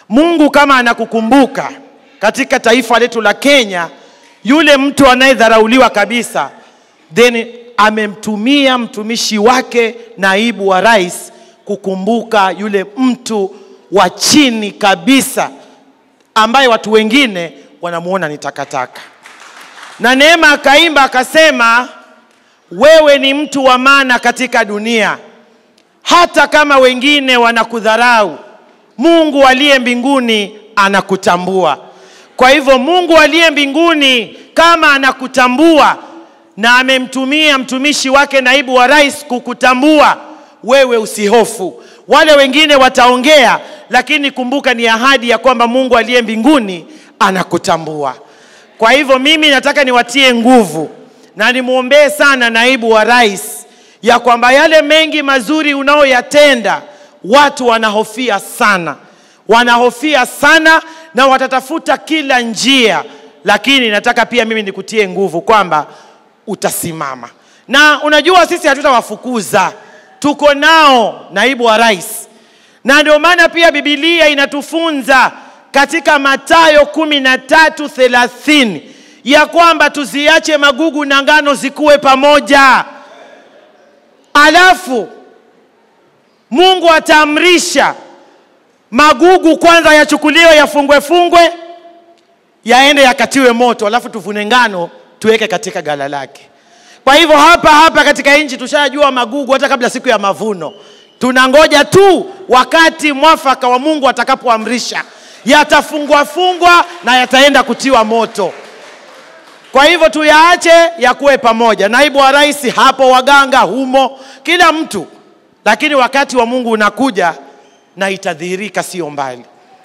Mungu kama anakukumbuka katika taifa letu la Kenya, yule mtu anayedharauliwa kabisa, then amemtumia mtumishi wake naibu wa rais kukumbuka yule mtu wa chini kabisa ambaye watu wengine wanamuona ni takataka. Na Neema akaimba akasema, wewe ni mtu wa maana katika dunia, hata kama wengine wanakudharau, Mungu aliye mbinguni anakutambua. Kwa hivyo Mungu aliye mbinguni kama anakutambua na amemtumia mtumishi wake naibu wa rais kukutambua, wewe usihofu. Wale wengine wataongea, lakini kumbuka ni ahadi ya kwamba Mungu aliye mbinguni anakutambua. Kwa hivyo mimi nataka niwatie nguvu na nimwombee sana naibu wa rais ya kwamba yale mengi mazuri unaoyatenda watu wanahofia sana, wanahofia sana na watatafuta kila njia, lakini nataka pia mimi nikutie nguvu kwamba utasimama. Na unajua sisi hatutawafukuza, tuko nao naibu wa rais, na ndio maana pia Biblia inatufunza katika Mathayo kumi na tatu thelathini ya kwamba tuziache magugu na ngano zikuwe pamoja, alafu Mungu ataamrisha magugu kwanza yachukuliwe yafungwe fungwe yaende yakatiwe moto, alafu tuvune ngano tuweke katika gala lake. Kwa hivyo hapa hapa katika nchi tushajua magugu hata kabla siku ya mavuno. Tunangoja tu wakati mwafaka wa Mungu atakapoamrisha, yatafungwa fungwa na yataenda kutiwa moto. Kwa hivyo tuyaache yakuwe pamoja. Naibu wa rais hapo, waganga humo, kila mtu, lakini wakati wa Mungu unakuja na itadhihirika sio mbali.